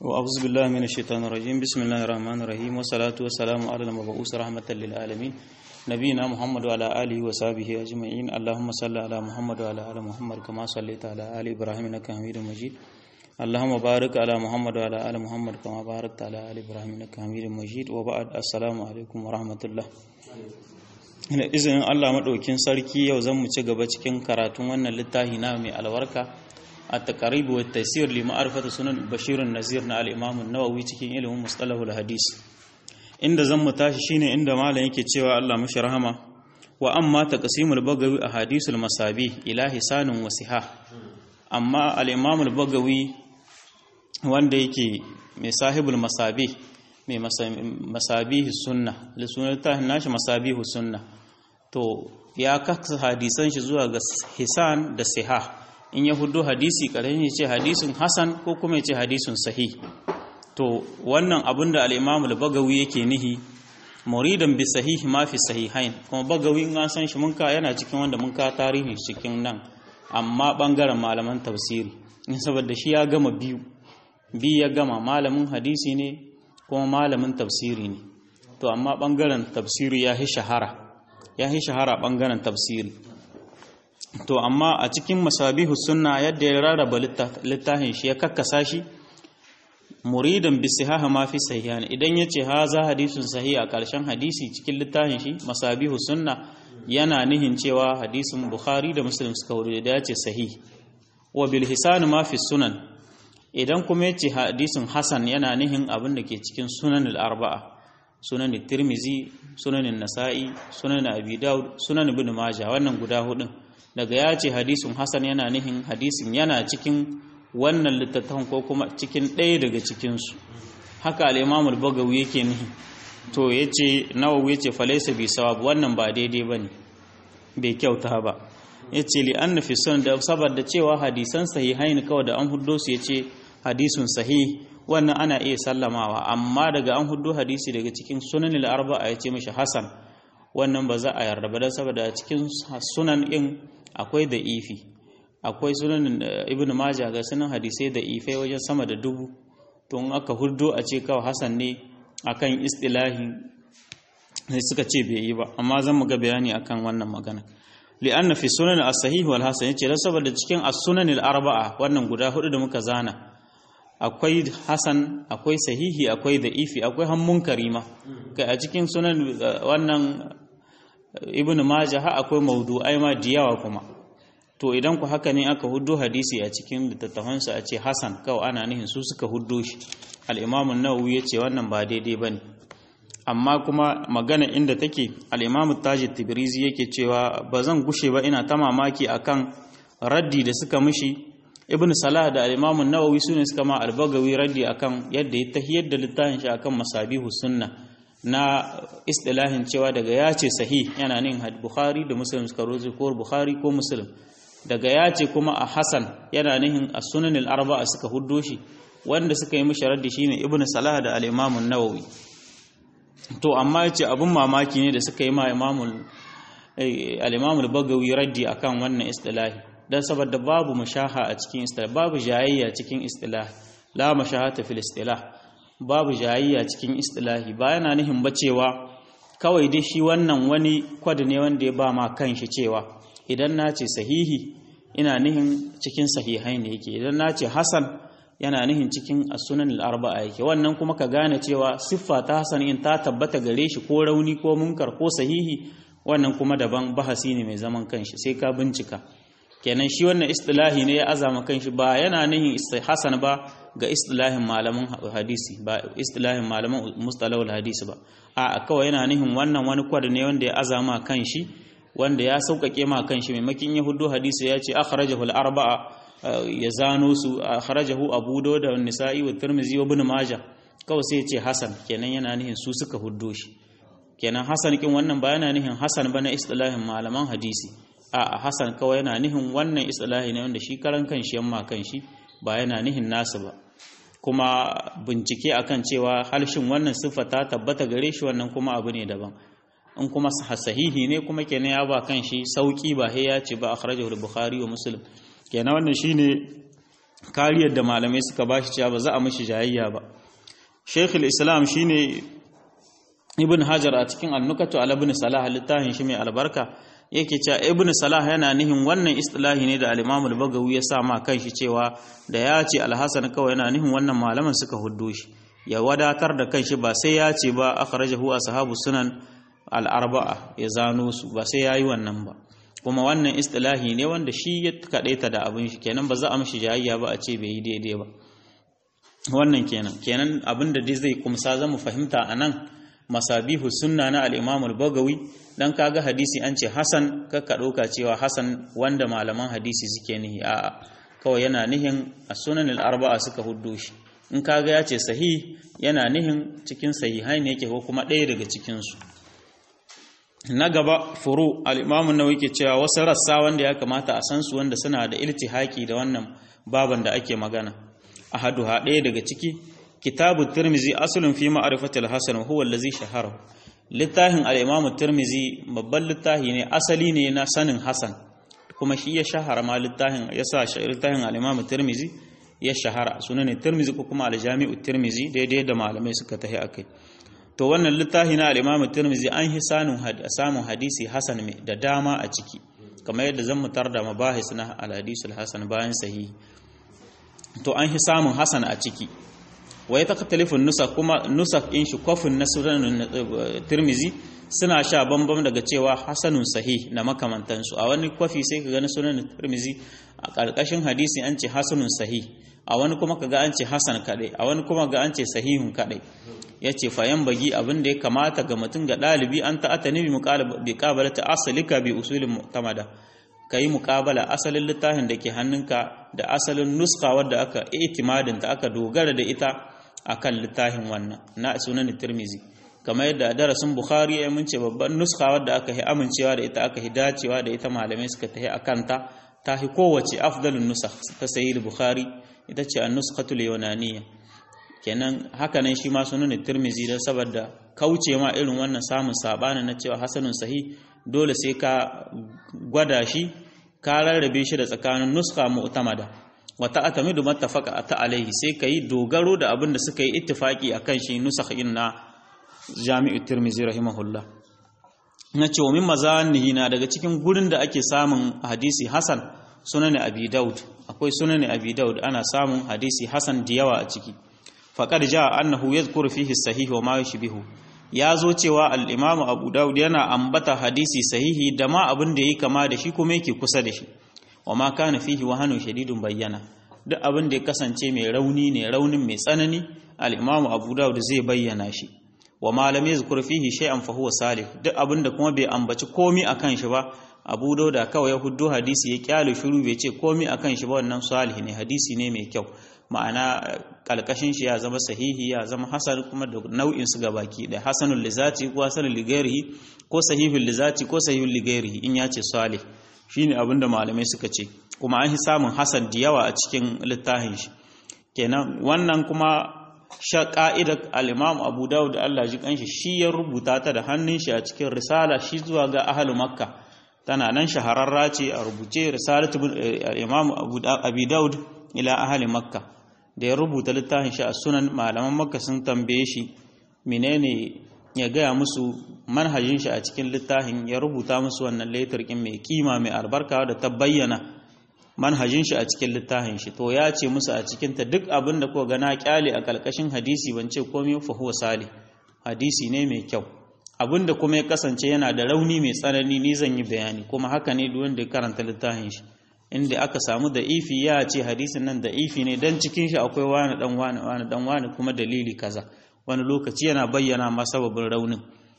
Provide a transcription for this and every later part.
وأعوذ بالله من الشيطان الرجيم بسم الله الرحمن الرحيم والصلاة والسلام على المبعوث رحمة للعالمين نبينا محمد وعلى آله وصحبه أجمعين اللهم صل على محمد وعلى آل محمد كما صليت على آل إبراهيم إنك حميد مجيد اللهم بارك على محمد وعلى آل محمد كما باركت على آل إبراهيم إنك حميد مجيد وبعد السلام عليكم ورحمة الله da izinin Allah maɗaukin sarki yau zan mu ci gaba cikin karatun wannan littafi na mai albarka a taqrib wa taysir li ma'rifati sunan bashirun nazir na al-imam an-nawawi cikin ilimin mustalahul hadis inda zan mu tashi shine inda malam yake cewa Allah mashi rahama wa amma taqsimul bagawi a hadisul masabi ila hisanun wa sihah amma al-imam al-bagawi wanda yake mai sahibul masabi mai masabihi sunna lissunar ta nashi masabihu sunna to ya kasa hadisan shi zuwa ga hisan da siha in ya hudu hadisi ƙarami ya ce hadisun hasan ko kuma ya ce hadisun sahih to wannan abin da al'imamu da bagawi yake nihi muridan bi sahihi ma fi sahihain kuma bagawi in an san shi mun ka yana cikin wanda mun ka tarihi cikin nan amma bangaren malaman tafsiri in saboda shi ya gama biyu biyu ya gama malamin hadisi ne kuma malamin tafsiri ne to amma bangaren tafsiri ya yi shahara ya yi shahara bangaren tafsiri to amma a cikin masabihu sunna yadda ya rarraba littafin shi ya kakkasa shi muridan bi sihaha ma fi sahihan idan yace haza hadisun sahih a karshen hadisi cikin littafin shi masabihu sunna yana nihin cewa hadisin bukhari da muslim suka wuri da yace sahih wa bil hisan ma fi sunan idan kuma yace hadisin hasan yana nihin abin da ke cikin sunan al-arba'a sunan tirmizi sunan nasa'i sunan abi daud sunan ibn majah wannan guda hudun daga ya ce hadisin hasan yana nihin hadisin yana cikin wannan littattafan ko kuma cikin ɗaya daga cikinsu haka al-imam al-bagawi yake nihi to yace nawawi yace falaysa bi sawab wannan ba daidai bane bai kyauta ba yace li anna fi sunan da saboda cewa hadisan sahihain kawai da an huddo su yace hadisun sahih wannan ana iya sallamawa amma daga an huddo hadisi daga cikin sunan al-arba'a yace mishi hasan wannan ba za a yarda ba dan saboda cikin sunan din akwai da ifi akwai sunan ibn majah ga sunan hadisai da ifai wajen sama da dubu to in aka huddo a ce kawai hasan ne akan istilahi sai suka ce bai yi ba amma zan mu ga bayani akan wannan magana li'anna fi sunan as-sahih wal hasan yace dan saboda cikin as-sunan al-arba'a wannan guda hudu da muka zana akwai hasan akwai sahihi akwai da ifi akwai hammun karima kai a cikin sunan wannan ibn majah akwai mawdu'ai ma diyawa kuma to idan ku haka ne aka huddo hadisi a cikin littattafansa a ce hasan kawai ana nihin su suka huddo shi al-imam an-nawawi yace wannan ba daidai bane amma kuma magana inda take al-imam taji tibrizi yake cewa ba zan gushe ba ina ta mamaki akan raddi da suka mishi ibn salah da al-imam an-nawawi sune suka ma al-bagawi raddi akan yadda ya tahiyar da littafin shi akan masabihu sunna na istilahin cewa daga ya ce sahih yana nin bukhari da muslim suka rozo ko bukhari ko muslim daga ya ce kuma a hasan yana nihin a sunan al-arba'a suka huddo shi wanda suka yi mishi raddi shine ibn salah da al-imam an-nawawi to amma yace abun mamaki ne da suka yi ma imamul al-imam al-bagawi raddi akan wannan istilahi dan saboda babu mashaha a cikin istilah babu jayayya cikin istilah la mashahata fil istilah babu jayayya cikin istilahi ba yana nihin ba cewa kawai dai shi wannan wani kwad ne wanda ya ba ma kanshi cewa idan na ce sahihi ina nihin cikin sahihai ne yake idan na ce hasan yana nihin cikin asunan al'arba'a yake wannan kuma ka gane cewa siffa ta hasan in ta tabbata gare shi ko rauni ko munkar ko sahihi wannan kuma daban bahasi ne mai zaman kanshi sai ka bincika kenan shi wannan istilahi ne ya azama kanshi ba yana nihin hasan ba ga istilahin malaman hadisi ba istilahin malaman mustalahul hadisi ba a kawai yana nihin wannan wani kwada ne wanda ya azama kanshi wanda ya sauƙaƙe ma kanshi maimakin yahudu hadisi ya ce akhrajahu al-arba'a ya zano su akhrajahu abu dawud da nisa'i wa tirmidhi wa ibn majah kawai sai ya ce hasan kenan yana nihin su suka huddo shi kenan hasan kin wannan ba yana nihin hasan ba na istilahin malaman hadisi a hasan kawai yana nihin wannan istilahi ne wanda shi karan kanshi yamma kanshi ba yana nihin nasu ba kuma bincike akan cewa halshin wannan siffa ta tabbata gare shi wannan kuma abu ne daban in kuma sahihi ne kuma kenan ya ba kanshi sauki ba he ya ce ba akhrajahu al-bukhari wa muslim kenan wannan shine kariyar da malamai suka bashi cewa ba za a mishi jayayya ba Sheikhul Islam shine Ibn Hajar a cikin An-Nukatu ala Ibn Salah littafin shi mai albarka yake cewa Ibn Salah yana nihin wannan istilahi ne da al-Imam al-Bagawi ya sa ma kanshi cewa da ya ce Al-Hasan kawai yana nihin wannan malaman suka huddo shi ya wadatar da kanshi ba sai ya ce ba akhrajahu ashabu sunan al-arba'a ya zano su ba sai yayi wannan ba kuma wannan istilahi ne wanda shi ya kadaita da abin shi kenan ba za a mishi jayayya ba a ce bai yi daidai ba wannan kenan kenan abin da dai zai kumsa zamu fahimta anan masabihu sunna na al-Imam al-Bagawi dan kaga hadisi an ce Hasan kakka dauka cewa Hasan wanda malaman hadisi suke nihi a'a kawai yana nihin as-sunan al-arba'a suka huddo shi in kaga ya ce sahih yana nihin cikin sahihai ne yake ko kuma ɗaya daga cikin su na gaba furu al-Imam an-Nawawi ke cewa wasu rassa wanda ya kamata a san su wanda suna da iltihaki da wannan baban da ake magana ahaduha ɗaya daga ciki kitabu tirmizi asulun fi ma'arifatil hasan huwa allazi shahara littafin al-imam tirmizi babban littafi ne asali ne na sanin hasan kuma shi ya shahara ma littafin yasa littafin al-imam tirmizi ya shahara sunan tirmizi ko kuma al-jami'u tirmizi daidai da malamai suka tahi akai to wannan littafi na al-imam tirmizi an hi sanin samun hadisi hasan da dama a ciki kamar yadda zan mutar da mabahis na al-hadis al-hasan bayan sahihi to an hi samun hasan a ciki wa ya takhtalifun nusa kuma nusa in shi kofin na sunan tirmizi suna sha bambam daga cewa hasanun sahih na makamantansu a wani kwafi sai ka gani sunan tirmizi a ƙarƙashin hadisi an ce hasanun sahih a wani kuma ka ga an ce hasan kaɗai a wani kuma ga an ce sahihun kaɗai ya ce fayan bagi abin da ya kamata ga mutum ga ɗalibi an ta'ata ne bi ƙabala ta asalika bi usulin mu'tamada ka yi muƙabala asalin littafin da ke hannunka da asalin nuska wadda aka itimadin ta aka dogara da ita akan littafin wannan na sunan tirmizi kamar yadda darasin bukhari ya mun ce babban nuska wadda aka yi amincewa da ita aka yi dacewa da ita malamai suka tahi akan ta ta hi kowace afdalun nusakh ta sahih bukhari ita ce an-nuskhatul yunaniyya kenan haka nan shi ma sunan tirmizi dan saboda kauce ma irin wannan samun sabani na cewa hasanun sahih dole sai ka gwada shi ka rarrabe shi da tsakanin nuska mu'tamada wata atamidu mattafaqa ta alaihi sai kai dogaro da abin da suka yi ittifaki akan shi nusakhin na Jami'u Tirmidhi rahimahullah nace wa min mazanihi na daga cikin gurin da ake samun hadisi hasan sunan Abi Daud akwai sunan Abi Daud ana samun hadisi hasan da yawa a ciki faqad jaa annahu yadhkuru fihi sahih wa ma yushbihu ya zo cewa al-Imam Abu Daud yana ambata hadisi sahihi da ma abin da yake kama da shi kuma yake kusa da shi wa ma kana fihi wahanun shadidun bayyana duk abin da ya kasance mai rauni ne raunin mai tsanani al-imamu abu dawud zai bayyana shi wa ma lam yazkur fihi shay'an fa huwa salih duk abin da kuma bai ambaci komi akan shi ba abu dawud kawai ya huddo hadisi ya kyale shiru bai ce komi akan shi ba wannan salih ne hadisi ne mai kyau ma'ana kalkashin shi ya zama sahihi ya zama hasan kuma da nau'in su gabaki da hasanul lizati ko hasanul ligairihi ko sahihul lizati ko sahihul ligairihi in ya ce salih shine abin da malamai suka ce kuma an yi samun hasan da yawa a cikin littafin shi kenan wannan kuma sha ka'idar al-imam abu dawud Allah ji kanshi shi ya rubuta ta da hannun shi a cikin risala shi zuwa ga ahlu makka tana nan shahararra ce a rubuce risalatu al-imam abu dawud ila ahli makka da ya rubuta littafin shi a sunan malaman makka sun tambaye shi menene ya gaya musu manhajin shi a cikin littafin ya rubuta musu wannan letarkin mai kima mai albarka da ta bayyana manhajin shi a cikin littafin shi to ya ce musu a cikin ta duk abin da kuka gana kyale a kalkashin hadisi ban ce komai fa huwa sali hadisi ne mai kyau abin da kuma ya kasance yana da rauni mai tsanani ni zan yi bayani kuma haka ne duk wanda ya karanta littafin shi inda aka samu da ifi ya ce hadisin nan da ifi ne dan cikin shi akwai wani dan wani wani dan wani kuma dalili kaza wani lokaci yana bayyana ma sababin raunin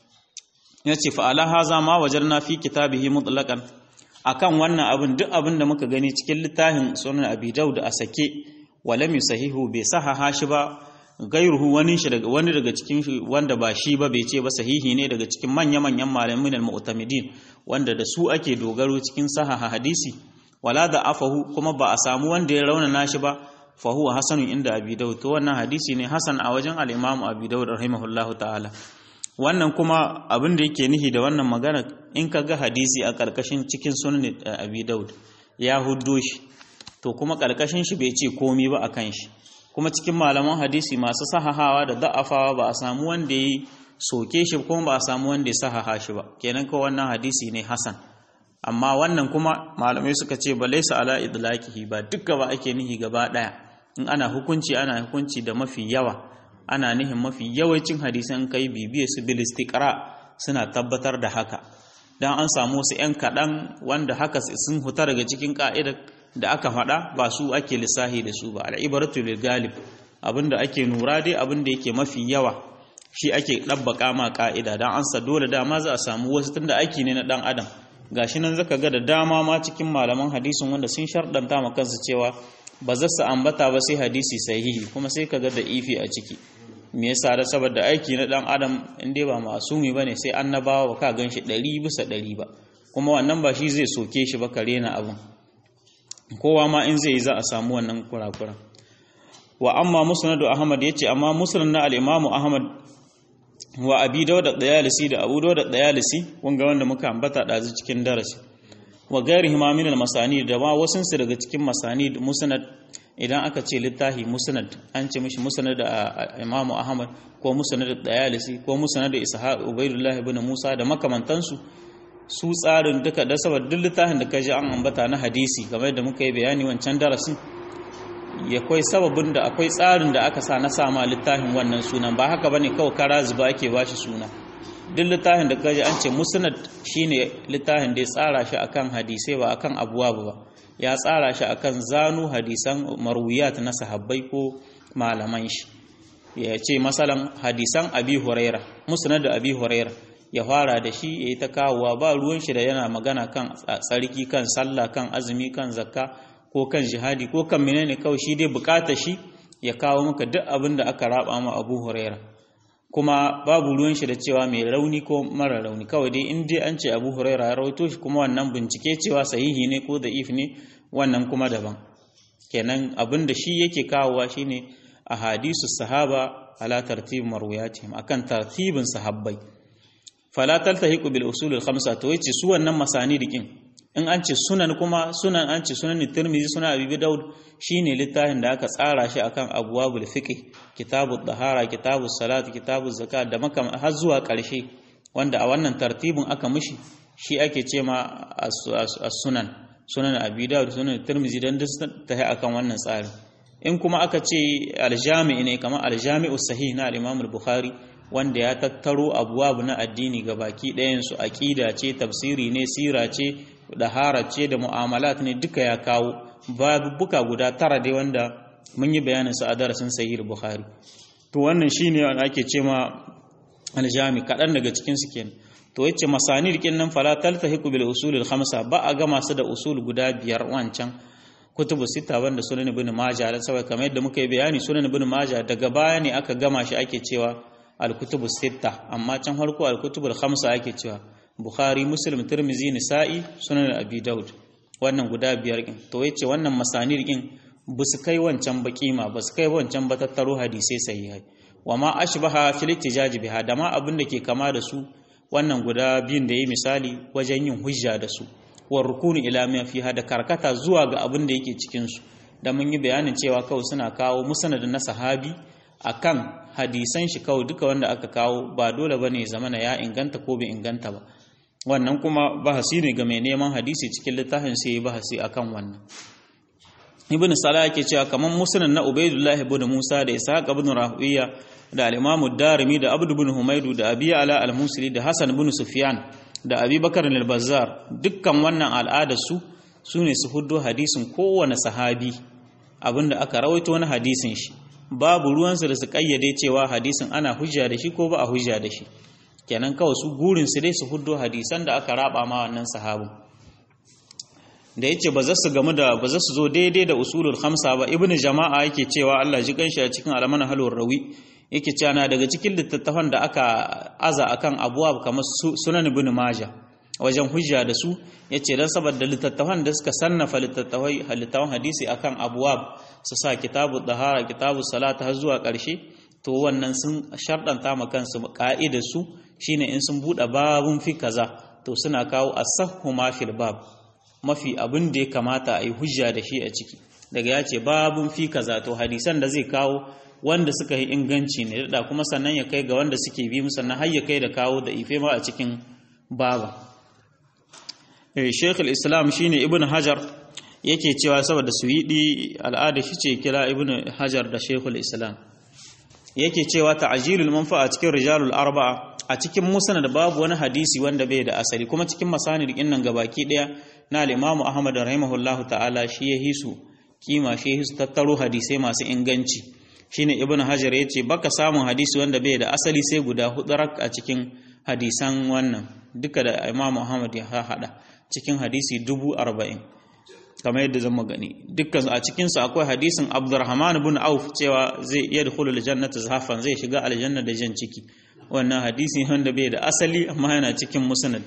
ya ce fa'ala haza ma wajen na fi kitabihi mutlaƙan a kan wannan abin duk abin da muka gani cikin littafin sunan abi da a sake walam sahihu bai sahaha shi ba gairuhu wani shi daga wani daga cikin shi wanda ba shi ba bai ce ba sahihi ne daga cikin manya manyan malamin al-mu'tamidin wanda da su ake dogaro cikin sahaha hadisi wala da afahu kuma ba a samu wanda ya raunana shi ba fa huwa hasanun inda abi daud to wannan hadisi ne hasan a wajen al-imam abi daud rahimahullahu ta'ala wannan kuma abin da yake nihi da wannan magana in ka ga hadisi a karkashin cikin sunan abi daud ya huddo shi to kuma ƙarƙashin shi bai ce komi ba akan shi kuma cikin malaman hadisi masu sahahawa da da'afawa ba a samu wanda ya soke shi kuma ba a samu wanda ya sahaha shi ba kenan ko wannan hadisi ne hasan amma wannan kuma malamai suka ce ba laisa ala idlaqihi ba dukka ba ake nihi gaba daya in ana hukunci ana hukunci da mafi yawa ana nihin mafi yawancin hadisan kai bibiye su bil istiqra suna tabbatar da haka dan an samu su yan kadan wanda haka sun huta daga cikin ka'idar da aka faɗa ba su ake lissahi da su ba al'ibaratu lil galib abinda ake nura dai abinda yake mafi yawa shi ake ɗabbaka ma ka'ida dan an sa dole dama za a samu wasu tunda aiki ne na dan adam gashi nan zaka ga da dama ma cikin malaman hadisin wanda sun sharɗanta ma kansu cewa ba za su ambata ba sai hadisi sahihi kuma sai ka ga da ifi a ciki me yasa da saboda aiki na dan adam in dai ba masumi bane sai annabawa ba ka ganshi ɗari bisa ɗari ba kuma wannan ba shi zai soke shi ba kare na abun kowa ma in zai yi za a samu wannan kurakuran wa amma musnadu ahmad yace amma musnad na al-imamu ahmad wa abi dawud dayalisi da abu dawud dayalisi wanga wanda muka ambata dazu cikin darasi wa gairihi ma min al-masani da ma wasun su daga cikin masani musnad idan aka ce littahi musnad an ce mishi musnad da imamu ahmad ko musnad dayalisi ko musnad da ishaq ubaydullah ibn musa da makamantansu su tsarin duka da saboda duk littafin da kaji an ambata na hadisi game da muka yi bayani wancan darasin ya kwai sababin da akwai tsarin da aka sa na sama littafin wannan sunan ba haka bane kawai kara zuba ake bashi suna duk littafin da kaji an ce musnad shine littafin da ya tsara shi akan hadisai ba akan abuwa ba ya tsara shi akan zanu hadisan marwiyat na sahabbai ko malaman shi ya ce masalan hadisan abi huraira musnad da abi huraira ya fara da shi ya yi ta kawowa ba ruwan shi da yana magana kan tsarki kan sallah kan azumi kan zakka ko kan jihadi ko kan menene kawai shi dai bukata shi ya kawo maka duk abin da aka raba ma Abu Huraira kuma babu ruwan shi da cewa mai rauni ko mara rauni kawai dai in dai an ce Abu Huraira ya rawaito shi kuma wannan bincike cewa sahihi ne ko da'if ne wannan kuma daban kenan abin da shi yake kawowa shine ahadisu sahaba ala tartib marwiyatihim akan tartibin sahabbai fala taltahiqu bil usul al khamsa to yace su wannan masani dikin in an ce sunan kuma sunan an ce sunan tirmizi sunan abi daud shine littafin da aka tsara shi akan abwabul fiqh kitabud dahara kitabus salat kitabuz zakat da makam har zuwa karshe wanda a wannan tartibin aka mishi shi ake ce ma as-sunan sunan abi daud sunan tirmizi dan ta akan wannan tsari in kuma aka ce aljami ne kamar aljami'u sahih na al-imam al-bukhari wanda ya tattaro abuwabu na addini ga baki ɗayansu aƙida ce tafsiri ne sira ce dahara ce da mu'amalat ne duka ya kawo babuka guda tara dai wanda mun yi bayanin su a darasin sahih bukhari to wannan shine wanda ake ce ma aljami kaɗan daga cikin su kenan to yace masanid kin nan fala taltahiqu bil usul al khamsa ba a ga masu da usul guda biyar wancan kutubu sita wanda sunan ibn majah da sabai kamar yadda muka yi bayani sunan ibn majah daga baya ne aka gama shi ake cewa al-kutubu sita amma can farko al-kutubu khamsa ake cewa bukhari muslim tirmizi nisa'i sunan abi daud wannan guda biyar kin to yace wannan masanir kin ba su kai wancan ba kima ba su kai wancan ba tattaro hadisai sahihai wa ma ashbaha fil ihtijaj biha da ma abin da ke kama da su wannan guda biyun da yi misali wajen yin hujja da su wa rukuni ila ma fiha da karkata zuwa ga abin da yake cikin su da mun yi bayanin cewa kawai suna kawo musnad na sahabi akan hadisan shi kawai duka wanda aka kawo ba dole bane zamana ya inganta ko bai inganta ba wannan kuma bahasi ne ga mai neman hadisi cikin littafin sai ya bahasi akan wannan ibn salah yake cewa kaman musnad na ubaidullah ibn musa da ishaq ibn rahuwiya da al-imam ad-darimi da abd ibn humaydu da abi ala al-musli da hasan ibn sufyan da abi bakar al-bazzar dukkan wannan al'adar su sune su huddo hadisin kowane sahabi abinda aka rawaito na hadisin shi babu ruwansu da su kayyade cewa hadisin ana hujja da shi ko ba a hujja da shi kenan kawai su gurin su dai su huddo hadisan da aka raba ma wannan sahabin da yace ba za su gamu da ba za su zo daidai da usulul khamsa ba ibnu jama'a yake cewa Allah ji kanshi a cikin almana halur rawi yake cewa na daga cikin littattafan da aka aza akan abuwa kamar sunan ibnu majah wajen hujja da su yace dan saboda littattafan da suka sannafa littattafai halittawan hadisi akan abuwab su sa kitabu dahara kitabu salata har zuwa ƙarshe to wannan sun sharɗanta ma kansu ka'idar su shine in sun buɗe babun fi kaza to suna kawo asahhu ma fil bab mafi abin da ya kamata a yi hujja da shi a ciki daga ya ce babun fi kaza to hadisan da zai kawo wanda suka yi inganci ne da kuma sannan ya kai ga wanda suke bi sannan har ya kai da kawo da ife ma a cikin baba Sheikh islam shine Ibn Hajar yake cewa saboda suwidi al'ada shi ce kira Ibn Hajar da Sheikh islam yake cewa ta'jilul manfa'a cikin rijalul arba'a a cikin musnad babu wani hadisi wanda bai da asali kuma cikin masanid din nan gabaki daya na al-Imam Ahmad rahimahullahu ta'ala shi ya hisu kima shi ya hisu tattaro hadisai masu inganci shine Ibn Hajar yace baka samun hadisi wanda bai da asali sai guda hudu a cikin hadisan wannan duka da Imam Ahmad ya hada cikin hadisi dubu arba'in kamar yadda zan gani dukkan a cikinsu akwai hadisin abdurrahman bin auf cewa zai iya dukulu aljannata zafan zai shiga aljanna da jan ciki wannan hadisi wanda bai da asali amma yana cikin musnad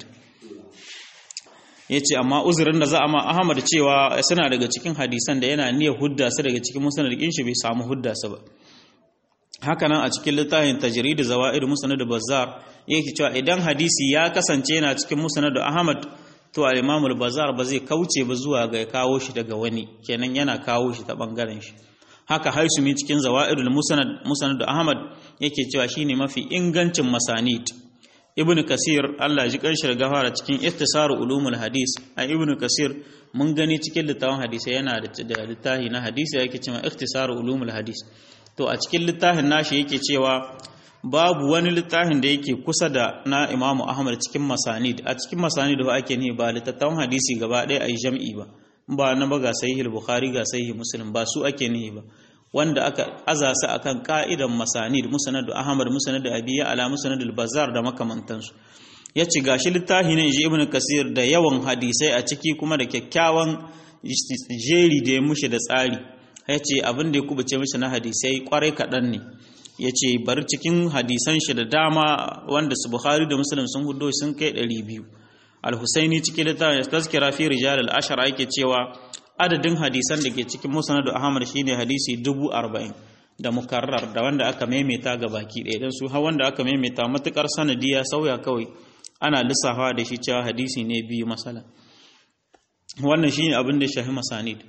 yace amma uzurin da za a ma ahmad cewa suna daga cikin hadisan da yana niyyar hudda su daga cikin musnad din shi bai samu hudda su ba hakanan a cikin littafin tajrid zawaid musnad bazzar yake cewa idan hadisi ya kasance yana cikin musnad ahmad to al-Imam al-Bazar ba zai kauce ba zuwa ga kawo shi daga wani kenan yana kawo shi ta bangaren shi haka Haisumi cikin Zawaidul Musnad Musnad Ahmad yake cewa shine mafi ingancin masanid Ibn Kasir Allah ji kanshi gafara cikin Ikhtisar Ulumul Hadis a Ibn Kasir mun gani cikin littafin hadisi yana da littafi na hadisi yake cewa Ikhtisar Ulumul Hadis to a cikin littafin nashi yake cewa babu wani littafin da yake kusa da na imamu ahmad cikin masanid a cikin masanid ba ake ne ba littattafan hadisi gaba ɗaya a yi jam'i ba ba na ba ga sahih bukhari ga sahih muslim ba su ake ne ba wanda aka aza su akan ka'idan masanid musnad ahmad musnad abiya ala musnad al-bazzar da makamantansu ya ci gashi littafi ne ji ibnu kasir da yawan hadisai a ciki kuma da kyakkyawan jeri da ya mushi da tsari ya ce abin da ya kubuce mishi na hadisai kwarai kaɗan ne ya ce bari cikin hadisan shi da dama wanda su bukhari da muslim sun hudo sun kai 200 al-husaini cikin littafin tazkira fi rijal al-ashara yake cewa adadin hadisan da ke cikin musnad ahmad shine hadisi 40 da mukarrar da wanda aka maimaita ga baki ɗaya dan su har wanda aka maimaita matukar sanadi ya sauya kawai ana lissafa da shi cewa hadisi ne biyu masala wannan shine abin da shahi masanid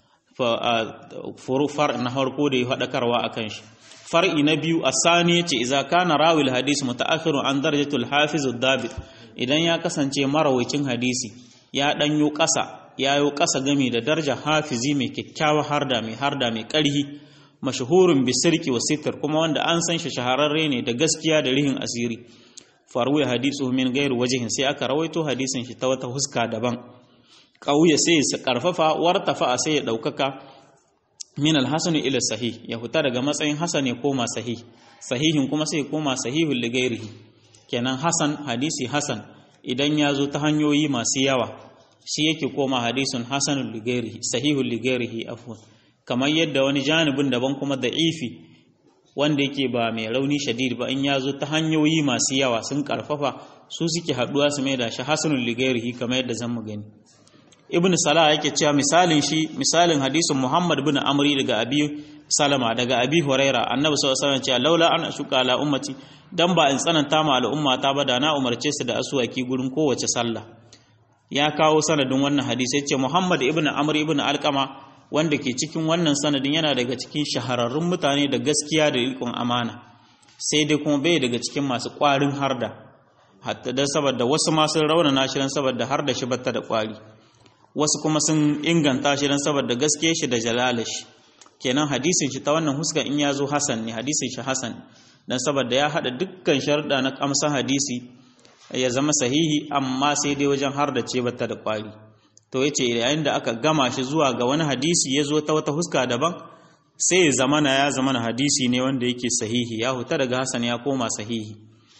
fa far na harko da ya faɗakarwa akan shi far'i na biyu asani yace idza kana rawil hadis mutaakhirun an darajatul hafiz ad-dabit idan ya kasance marawacin hadisi ya danyo kasa yayo kasa game da daraja hafizi mai kyakkyawa harda mai harda mai karhi mashhurun bi sirki wa sitr kuma wanda an san shi shahararre ne da gaskiya da rihin asiri faruwa hadisu min gairu wajihin sai aka rawaito hadisin shi ta wata huska daban kauye sai ya karfafa wartafa sai ya daukaka min alhasanu ila sahih ya fita daga matsayin hasan ya koma sahih sahihin kuma sai ya koma sahihul ligairihi kenan hasan hadisi hasan idan ya zo ta hanyoyi masu yawa shi yake koma hadisun hasanul ligairihi sahihul ligairihi afwan kamar yadda wani janibin daban kuma da'ifi wanda yake ba mai rauni shadid ba in ya zo ta hanyoyi masu yawa sun karfafa su suke haduwa su mai da shi hasanul ligairihi kamar yadda zan mu gani ibn salah yake cewa misalin shi misalin hadisin muhammad bin amri daga abi salama daga abi huraira annabi sallallahu alaihi wasallam cewa laula an ashuka ala ummati dan ba in tsananta ma al'umma ta ba da na umarce su da asuwaki gurin kowace sallah ya kawo sanadin wannan hadisi yace muhammad ibn amr ibn alqama wanda ke cikin wannan sanadin yana daga cikin shahararrun mutane da gaskiya da riƙon amana sai dai kuma bai daga cikin masu ƙwarin harda hatta dan saboda wasu ma sun raunana shi dan saboda harda shi batta da ƙwari wasu kuma sun inganta shi don saboda gaske shi da jalala shi kenan hadisin shi ta wannan huska in ya zo hasan ne hadisin shi hasan don saboda ya haɗa dukkan sharɗa na kamsan hadisi ya zama sahihi amma sai dai wajen har da ce bata da ƙwari to ya ce yayin da aka gama shi zuwa ga wani hadisi ya zo ta wata huska daban sai ya zamana ya zamana hadisi ne wanda yake sahihi ya huta daga hasan ya koma sahihi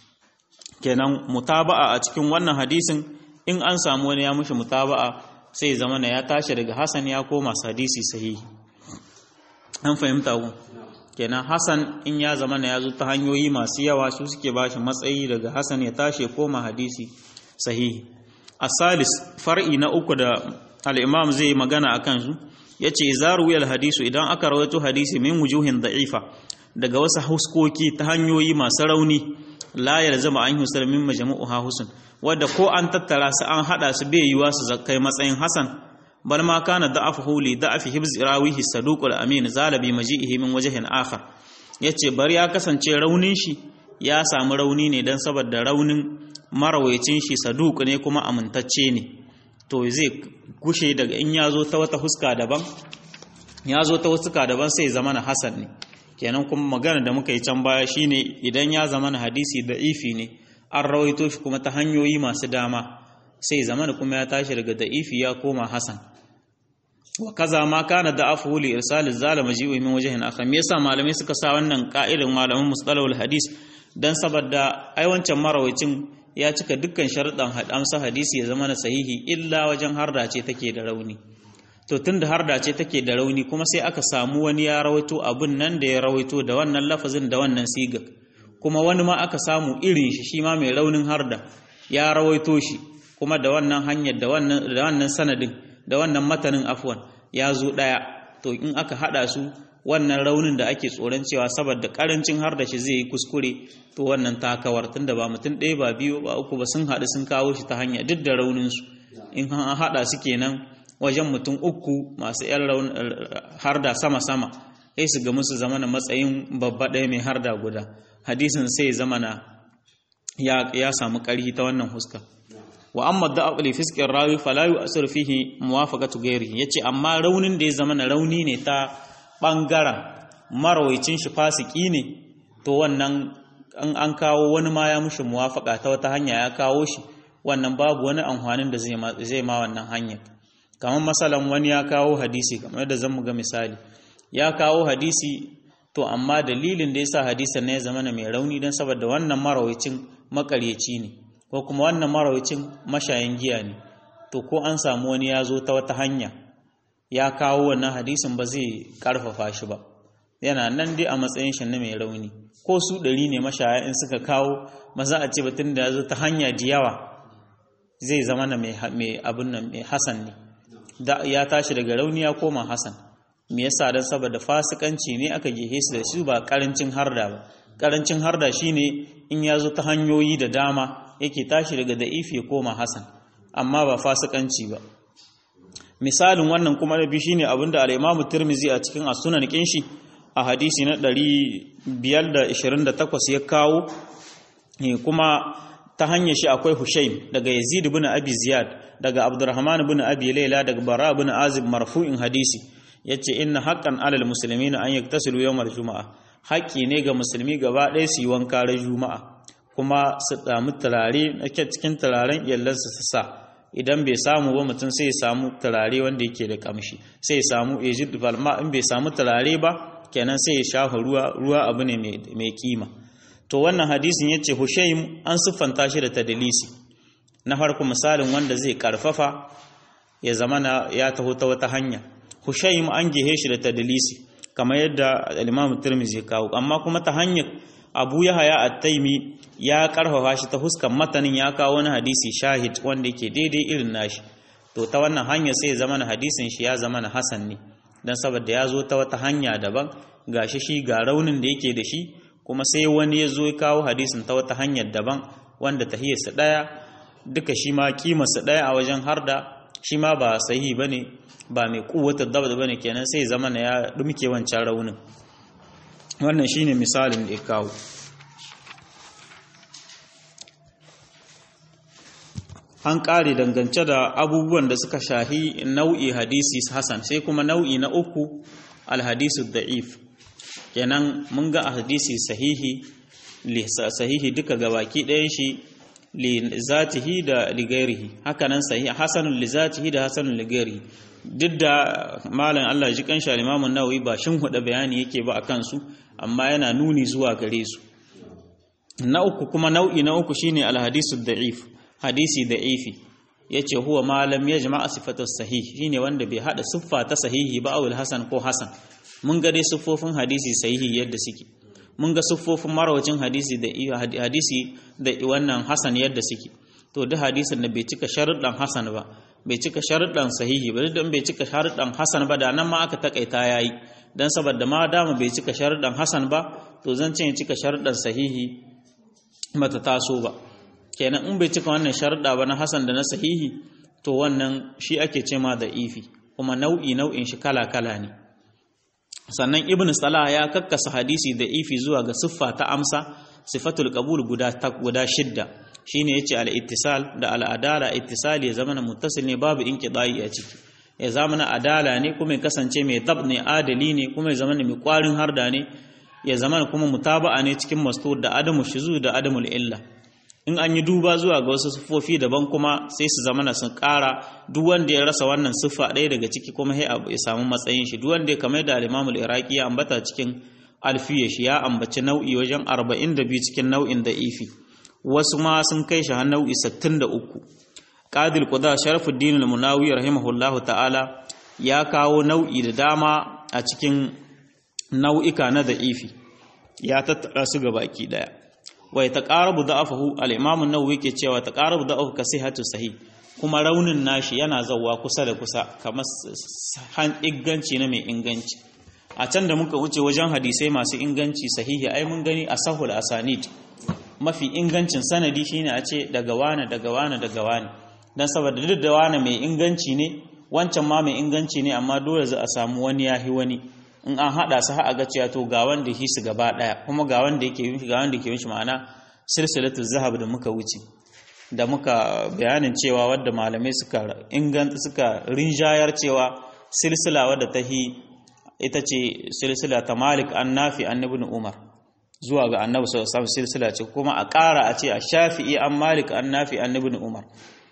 kenan mutaba'a a cikin wannan hadisin in an samu wani ya mushi mutaba'a sai zamana ya tashi daga Hassan ya koma hadisi sahihi an fahimta ku kenan Hassan in ya zamana ya zo ta hanyoyi masu yawa su suke bashi matsayi daga Hassan ya tashi koma hadisi sahihi asalis far'i na uku da al-imam zai magana akan su yace izaru wal hadisu idan aka rawaito hadisi min wujuhin da'ifa daga wasu huskoki ta hanyoyi masu rauni la yalzama an yusal min majmu'uha husn wadda ko an tattara su an hada su bai yiwa su kai matsayin hasan bal ma kana da'afuhu li da'afi hibz rawihi saduqul amin zalabi maji'ihi min wajhin akhar yace bari ya kasance raunin shi ya samu rauni ne dan saboda raunin marawayacin shi saduq ne kuma amintacce ne to zai gushe daga in ya zo ta wata huska daban ya zo ta huska daban sai zama na hasan ne kenan kuma magana da muka yi can baya shine idan ya zama na hadisi da ifi ne an rawaito shi kuma ta hanyoyi masu dama sai zama da kuma ya tashi daga da ifi ya koma hasan wa kaza ma kana da afu li irsal zalama jiwi min wajhin akhar me yasa malamai suka sa wannan ka'idan malaman mustalahul hadis dan saboda ai wancan marawacin ya cika dukkan sharuɗan amsa hadisi ya zama na sahihi illa wajen harda ce take da rauni to tunda harda ce take da rauni kuma sai aka samu wani ya rawaito abun nan da ya rawaito da wannan lafazin da wannan siga kuma wani ma aka samu irin shi shi ma mai raunin harda ya rawaito shi kuma da wannan hanyar da wannan da wannan sanadin da wannan matanin afwan ya zo daya to in aka hada su wannan raunin da ake tsoron cewa saboda karancin har da shi zai yi kuskure to wannan takawar tunda ba mutum ɗaya ba biyu ba uku ba sun haɗu sun kawo shi ta hanya duk da raunin su in an haɗa su kenan wajen mutum uku masu yan harda sama sama sai su ga musu zamana matsayin babba ɗaya mai harda guda hadisin sai zamana ya ya samu ƙarfi ta wannan huska wa amma da'ab li fisqir rawi fala yu'sir fihi muwafaqatu ghairihi yace amma raunin da ya zamana rauni ne ta ɓangaren marawacin shi fasiki ne to wannan an kawo wani ma ya mushi muwafaka ta wata hanya ya kawo shi wannan babu wani amfanin da zai ma wannan hanya kamar masalan wani ya kawo hadisi kamar yadda zan ga misali ya kawo hadisi to amma dalilin da yasa hadisin ne ya zama mai rauni don saboda wannan marawacin makaryaci ne ko kuma wannan marawacin mashayin giya ne to ko an samu wani ya zo ta wata hanya ya kawo wannan hadisin ba zai karfafa shi ba yana nan dai a matsayin shi na mai rauni ko su ɗari ne mashaya in suka kawo maza a ce batun da ya zo ta hanya da yawa zai zama na mai abin nan mai hasan ne ya tashi daga rauni ya koma hasan me yasa dan saboda fasikanci ne aka gehe su da su ba karancin harda ba karancin harda shine in ya zo ta hanyoyi da dama yake tashi daga da'ifi ya koma hasan amma ba fasikanci ba misalin wannan kuma na biyu shine abinda al-Imam Tirmidhi a cikin as-Sunan kinshi a hadisi na 528 ya kawo kuma ta hanyar shi akwai Hushaym daga Yazid ibn Abi Ziyad daga Abdurrahman ibn Abi Layla daga Bara ibn Azib marfu'in hadisi yace inna haqqan 'alal muslimina an yaktasilu yawmal juma'a haƙƙi ne ga musulmi gaba ɗaya su yi wanka ran juma'a kuma su damu turare ake cikin turaren iyalansu su sa idan bai samu ba mutum sai ya samu turare wanda yake da kamshi sai ya samu ejid balma in bai samu turare ba kenan sai ya shafa ruwa ruwa abu ne mai kima to wannan hadisin yace Hushaym an siffanta shi da tadlisi na farko misalin wanda zai karfafa ya zamana ya taho ta wata hanya Hushaym an gehe shi da tadlisi kamar yadda al-Imam Tirmidhi ya kawo amma kuma ta hanyar Abu Yahaya At-Taimi ya karfafa shi ta huskan matanin ya kawo wani hadisi shahid wanda yake daidai irin nashi to ta wannan hanyar sai ya zama na hadisin shi ya zama na hasan ne dan saboda ya zo ta wata hanya daban gashi shi ga raunin da yake da shi kuma sai wani ya zo ya kawo hadisin ta wata hanyar daban wanda tahiyarsa daya duka shi ma kimarsa daya a wajen harda shi ma ba sahihi bane ba mai kuwatar dabda bane kenan sai zama na ya dumke wancan raunin wannan shine misalin da ya kawo an ƙare dangance da abubuwan da suka shahi nau'i hadisi hasan sai kuma nau'i na uku alhadisu da'if kenan mun ga hadisi sahihi sahihi duka gabaki ɗayan shi li zatihi da ligairihi hakanan sahihi hasanun li zatihi da hasanun ligairihi duk da malam Allah ji kan sha Imam Nawawi ba shin huda bayani yake ba akan su amma yana nuni zuwa gare su na uku kuma nau'i na uku shine alhadisu da'if hadisi da'ifi yace huwa ma lam yajma sifatu sahih shine wanda bai hada siffa ta sahihi ba awul hasan ko hasan mun ga dai siffofin hadisi sahihi yadda suke mun ga siffofin marawacin hadisi da hadisi da wannan hasan yadda suke to duk hadisin da bai cika sharuɗan hasan ba bai cika sharuɗan sahihi ba duk bai cika sharuɗan hasan ba da nan ma aka takaita yayi dan saboda ma dama bai cika sharuɗan hasan ba to zan ce cika sharuɗan sahihi bata taso ba kenan in bai cika wannan sharuɗa ba na hasan da na sahihi to wannan shi ake ce ma da ifi kuma nau'i nau'in shi kala kala ne sannan ibn salah ya kakkasa hadisi da ifi zuwa ga siffa ta amsa sifatul qabul guda guda shidda shine yace al ittisal da al adala ittisali ya zama muttasil ne babu inqidai a ciki ya zama na adala ne kuma ya kasance mai dab ne adali ne kuma ya zama mai kwarin harda ne ya zama kuma mutaba'a ne cikin mastur da adamu shizu da adamul illa in an yi duba zuwa ga wasu siffofi daban kuma sai su zama sun ƙara duk wanda ya rasa wannan siffa ɗaya daga ciki kuma ya samu matsayin shi duk wanda ya kamar da al-imamul iraqi ya ambata cikin alfiya shi ya ambaci nau'i wajen 42 cikin nau'in da ifi wasu ma sun kai shi har nau'i 63 qadil quda sharafuddin al-munawi rahimahullahu ta'ala ya kawo nau'i da dama a cikin nau'ika na da ifi ya tattara su baki daya wai taqarabu da'afahu al-imam an-nawawi ke cewa taqarabu da'afu ka sihhatu sahih kuma raunin nashi yana zawwa kusa da kusa kamar han inganci na mai inganci a can da muka wuce wajen hadisai masu inganci sahihi ai mun gani a sahul asanid mafi ingancin sanadi shine a ce daga wane daga wane daga wane dan saboda duk da wane mai inganci ne wancan ma mai inganci ne amma dole za a samu wani yahi wani in an hada su ha ga cewa to ga wanda shi su gaba daya kuma ga wanda yake yin ga wanda yake yin shi ma'ana silsilatul zahab da muka wuce da muka bayanin cewa wadda malamai suka inganta suka rinjayar cewa silsila wadda ta hi ita ce silsila ta Malik an Nafi an Ibn Umar zuwa ga Annabi sallallahu alaihi silsila ce kuma a ƙara a ce a Shafi'i an Malik an Nafi an Ibn Umar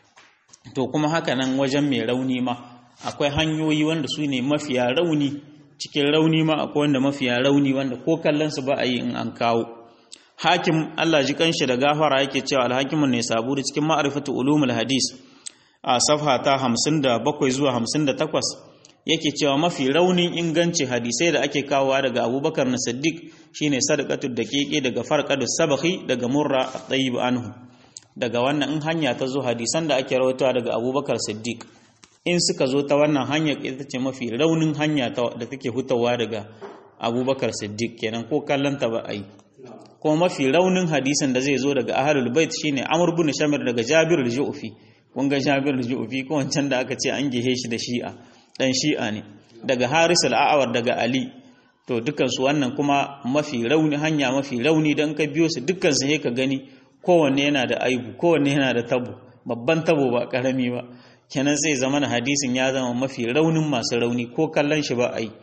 to kuma haka nan wajen mai rauni ma akwai hanyoyi wanda su ne mafiya rauni cikin rauni ma akwai wanda mafiya rauni wanda ko kallon su ba a yi in an kawo hakim Allah ji kanshi da gafara yake cewa alhakimun ne saburi cikin ma'rifatu ulumul hadis a safha ta 57 zuwa 58 yake cewa mafi raunin inganci hadisai da ake kawowa daga Abubakar na Siddiq shine sadaqatul daqiqi daga farqadu sabahi daga murra at-tayyib anhu daga wannan in hanya ta zo hadisan da ake rawaitowa daga Abubakar Siddiq in suka zo ta wannan hanya ita ce mafi raunin hanya da take hutawa daga Abubakar Siddiq kenan ko kallon ta ba a yi kuma mafi raunin hadisin da zai zo daga ahlul bait shine Amr ibn Shamir daga Jabir al-Ju'fi kun ga Jabir al-Ju'fi ko wancan da aka ce an gehe shi da Shi'a dan Shi'a ne daga Haris al-A'war daga Ali to dukkan su wannan kuma mafi rauni hanya mafi rauni dan ka biyo su dukkan su ka gani kowanne yana da aibu kowanne yana da tabo babban tabo ba karami ba kenan sai zama hadisin ya zama mafi raunin masu rauni ko kallon shi ba a yi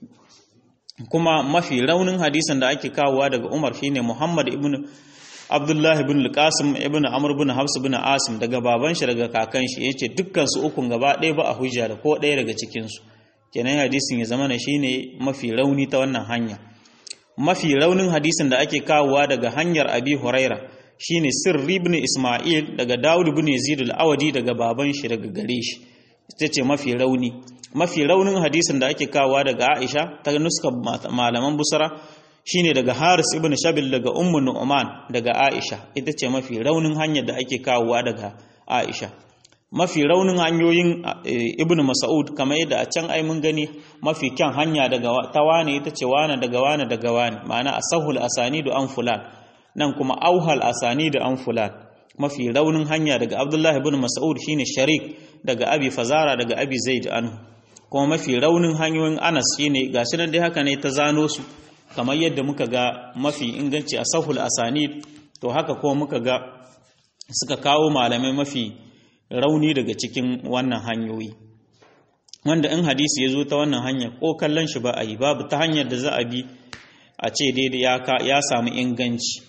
kuma mafi raunin hadisin da ake kawowa daga Umar shine Muhammad ibn Abdullah ibn al-Qasim ibn Amr ibn Hafs ibn Asim daga baban shi daga kakan shi yace dukkan su ukun gaba ɗaya ba a hujja da ko ɗaya daga cikin su kenan hadisin ya zama shine mafi rauni ta wannan hanya mafi raunin hadisin da ake kawowa daga hanyar Abi Huraira shine Sirri ibn Isma'il daga Dawud ibn Yazid al-Awadi daga baban shi daga gare shi ita ce mafi rauni mafi raunin hadisin da ake kawowa daga Aisha ta nuska malaman Busra shine daga Haris ibn Shabil daga Ummu Nu'man daga Aisha ita ce mafi raunin hanyar da ake kawowa daga Aisha mafi raunin hanyoyin Ibn Mas'ud kamar yadda a can ai mun gani mafi kyan hanya daga tawane ita ce wane daga wane daga wane ma'ana asahul asanidu an fulan nan kuma auhal asanidu an fulan mafi raunin hanya daga Abdullah ibn Mas'ud shine Sharik daga Abi Fazara daga Abi Zaid anhu kuma mafi raunin hanyoyin Anas shine gashi nan dai haka ne ta zano su kamar yadda muka ga mafi inganci a sahul asanid to haka kuma muka ga suka kawo malamai mafi rauni daga cikin wannan hanyoyi wanda in hadisi ya zo ta wannan hanya ko kallon shi ba a yi babu ta hanyar da za a bi a ce daidai ya samu inganci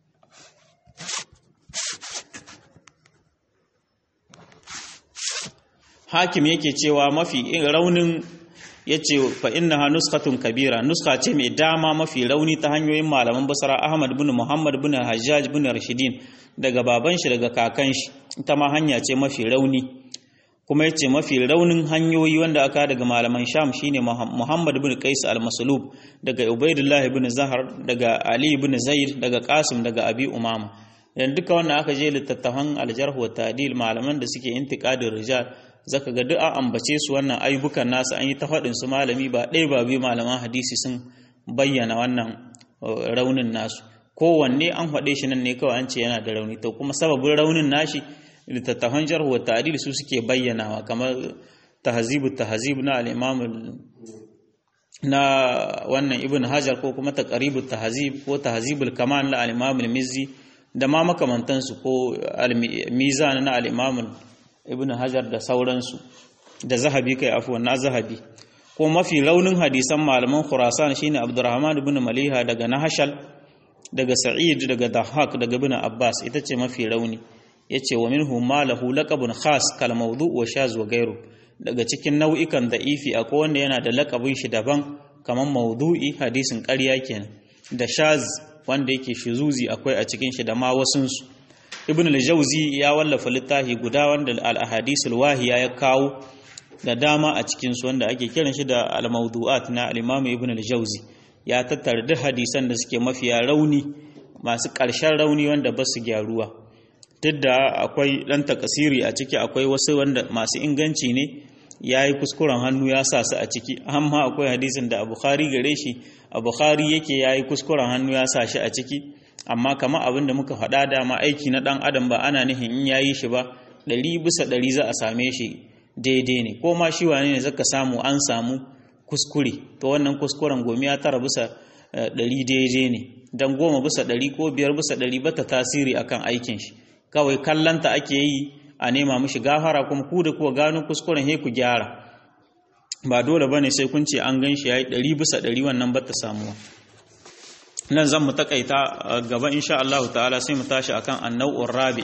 hakim yake cewa mafi raunin ya ce fa inna ha nuskatun kabira nuska ce mai dama mafi rauni ta hanyoyin malaman basara ahmad bin muhammad bin hajjaj bin rashidin daga baban shi daga kakan shi ita ma hanya ce mafi rauni kuma yace mafi raunin hanyoyi wanda aka daga malaman sham shine muhammad bin qais al-maslub daga ubaidullah bin zahar daga ali bin zaid daga qasim daga abi umama dan duka wannan aka je littattafan al-jarh wa ta'dil malaman da suke intiqadin rijal zaka ga duk an ambace su wannan ayyukan nasu an yi ta faɗin su malami ba ɗaya ba biyu malaman hadisi sun bayyana wannan raunin nasu kowanne an faɗe shi nan ne kawai an ce yana da rauni to kuma sababin raunin nashi littattafan jarh wa ta'dil su suke bayyanawa kamar tahzibu tahzib na al-imam na wannan ibn hajar ko kuma taqribu tahzib ko tahzibul kamal na al-imam al-mizzi da ma makamantansu ko al-mizan na al-imam ibn hajar da sauransu da zahabi kai afwan na zahabi ko mafi launin hadisan malaman khurasan shine abdurrahman ibn maliha daga nahashal daga sa'id daga dahak daga ibn abbas ita ce mafi rauni yace wa minhu ma lahu laqabun khas kal mawdu wa shaz wa gairu daga cikin nau'ikan da'ifi akwai wanda yana da laqabin shi daban kamar mawdu'i hadisin ƙarya kenan da shaz wanda yake shizuzi akwai a cikin shi da ma wasunsu ibn al-jawzi ya wallafa littafi guda wanda al-ahadisul wahiya ya kawo da dama a cikinsu wanda ake kiran shi da al-mawdu'at na al-imam ibn al-jawzi ya tattara duk hadisan da suke mafiya rauni masu ƙarshen rauni wanda ba su gyaruwa duk da akwai ɗan takasiri a ciki akwai wasu wanda masu inganci ne ya yi kuskuren hannu ya sa su a ciki amma akwai hadisin da a bukhari gare shi a bukhari yake ya yi kuskuren hannu ya sa shi a ciki amma kama abin da muka faɗa dama aiki na ɗan adam ba ana nihin in ya yi shi ba ɗari bisa ɗari za a same shi daidai ne ko ma shi wane ne zaka samu an samu kuskure to wannan kuskuren gomi ya tara bisa ɗari daidai ne don goma bisa ɗari ko biyar bisa ɗari bata tasiri akan aikin shi kawai kallanta ake yi a nema mishi gafara kuma ku da kuwa gano kuskuren he ku gyara ba dole bane sai kun ce an gan shi yayi ɗari bisa ɗari wannan bata samuwa nan zan mu takaita gaba insha Allah ta'ala sai mu tashi akan annau'ur rabi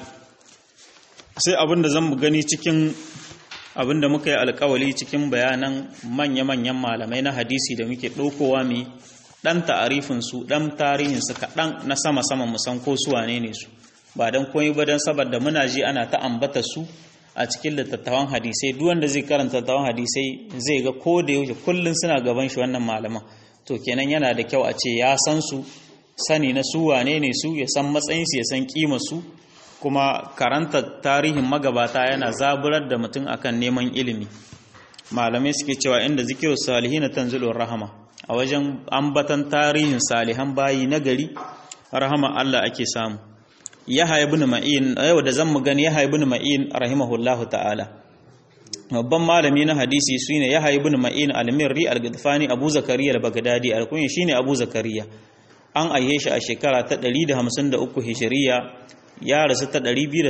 sai abinda zan mu gani cikin abinda muka yi alkawali cikin bayanan manya-manyan malamai na hadisi da muke ɗaukowa mai ɗan ta'arifinsu ɗan tarihinsu kaɗan na sama-sama musan ko su wane ne su ba don koyi ba don saboda muna ji ana ta ambata su a cikin littattafan hadisai duk wanda zai karanta littattafan hadisai zai ga ko da yaushe kullum suna gaban shi wannan malaman to kenan yana da kyau a ce ya san su sani na su wane ne su ya san matsayinsu ya san kima su kuma karanta tarihin magabata yana zaburar da mutum akan neman ilimi malamai suke cewa inda zikiru salihina tanzilur rahama a wajen ambatan tarihin salihan bayi na gari rahama Allah ake samu Yahya ibn Ma'in yau da zamu gani Yahya ibn Ma'in rahimahullahu ta'ala babban malami na hadisi shine Yahya ibn Ma'in al-Mirri al-Gadfani Abu Zakariya al-Baghdadi al-Kunya shine Abu Zakariya an aihe shi a shekara ta 153 Hijriya ya rasu ta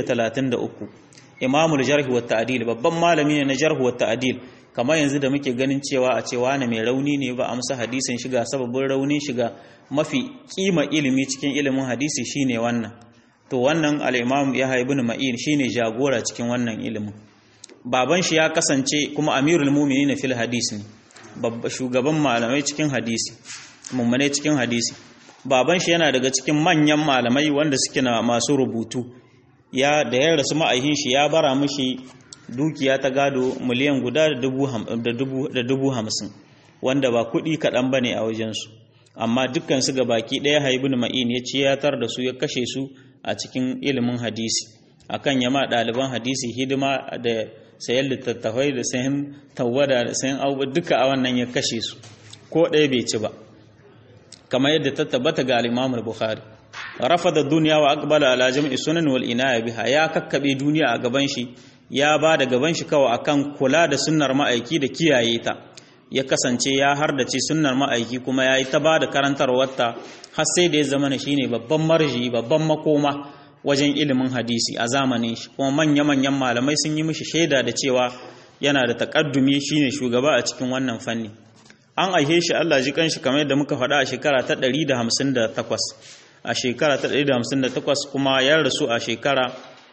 233 Imamul Jarh wa Ta'dil babban malami ne na Jarh wa Ta'dil kamar yanzu da muke ganin cewa a cewa na mai rauni ne ba amsa hadisin shiga sababin raunin shiga mafi kima ilimi cikin ilimin hadisi shine wannan to wannan al-Imam Yahya ibn Ma'in shine jagora cikin wannan ilimin baban shi ya kasance kuma Amirul Mu'minin fil hadis ne babba shugaban malamai cikin hadisi mummune cikin hadisi baban shi yana daga cikin manyan malamai wanda suke na masu rubutu ya da ya rasu ma'aihin shi ya bara mishi dukiya ta gado miliyan guda da dubu hamsin wanda ba kuɗi kaɗan ba ne a wajensu amma dukkansu ga baki ɗaya haibun ma'in ya ciyatar da su ya kashe su a cikin ilimin hadisi akan yama ɗaliban hadisi hidima da sayan littattafai da sayan tawada da sayan abubuwa duka a wannan ya kashe su ko ɗaya bai ci ba kamar yadda ta tabbata ga al-Imam al-Bukhari rafada duniya wa aqbala ala jam'i sunan wal inaya biha ya kakkabe duniya a gaban shi ya ba da gaban shi kawai akan kula da sunnar ma'aiki da kiyaye ta ya kasance ya hardace sunnar ma'aiki kuma yayi ta ba da karantarwarta har sai da ya zama shine babban marji babban makoma wajen ilimin hadisi a zamanin shi kuma manya manyan malamai sun yi mishi shaida da cewa yana da takaddumi shine shugaba a cikin wannan fanni an aihe shi Allah ji kanshi kamar yadda muka faɗa a shekara ta 158 a shekara ta 158 kuma ya rasu a shekara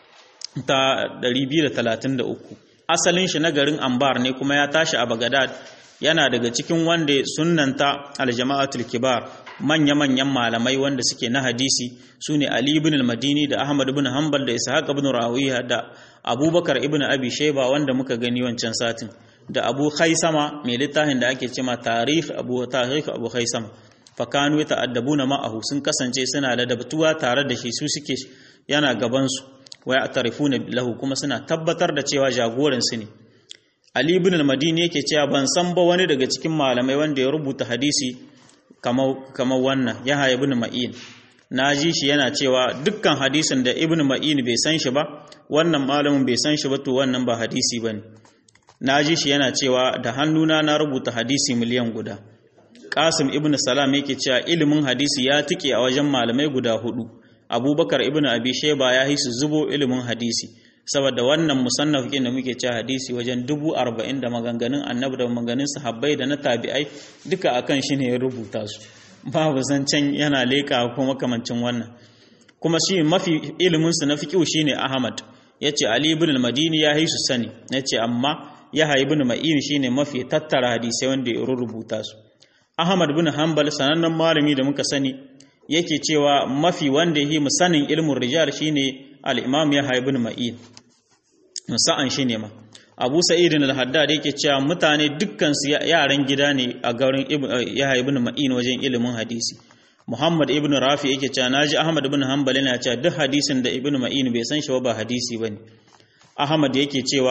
ta 233 asalin shi na garin Ambar ne kuma ya tashi a Baghdad yana daga cikin wanda sunnanta aljama'atul kibar manya-manyan malamai wanda suke na hadisi sune Ali ibn al-Madini da Ahmad ibn Hanbal da Ishaq ibn Rawiya da Abubakar ibn Abi Shayba wanda muka gani wancan satin da Abu Khaisama mai littafin da ake cewa Tarikh Abu Tarikh Abu Khaisama fakanu ta'addabuna ma'ahu sun kasance suna ladabtuwa tare da shi su suke yana gaban su wa ya'tarifuna lahu kuma suna tabbatar da cewa jagoran su ne Ali ibn al-Madini yake cewa ban san ba wani daga cikin malamai wanda ya rubuta hadisi kamar kamar wannan Yahya ibn Ma'in na ji shi yana cewa dukkan hadisin da ibn ma'in bai san shi ba wannan malamin bai san shi ba to wannan ba hadisi ba ne na ji shi yana cewa da hannuna na rubuta hadisi miliyan guda qasim ibn salam yake cewa ilimin hadisi ya tike a wajen malamai guda hudu abubakar ibn abi sheba ya yi su zubo ilimin hadisi saboda wannan musannaf da muke cewa hadisi wajen dubu arba'in da maganganun annabi da maganganun sahabbai da na tabi'ai duka akan shi ne ya rubuta su babu zancen yana leƙa ko makamancin wannan kuma shi mafi iliminsu na fiƙiu shi ne ahmad ya ce ali ibn al-madini ya yi su sani ya ce amma ya haibi ibn ma'in shi ne mafi tattara hadisai wanda ya rubuta su ahmad bin hanbal sanannen malami da muka sani yake cewa mafi wanda yi mu sanin ilmin rijal shine al-imam ya haibi ibn ma'in sa'an shi ne ma abu sa'idin al-haddad yake cewa mutane dukkan su yaran gida ne a garin yahya ibn ma'in wajen ilimin hadisi muhammad ibn rafi yake cewa naji ahmad ibn hanbal yana cewa duk hadisin da ibn ma'in bai san shi ba hadisi bane ahmad yake cewa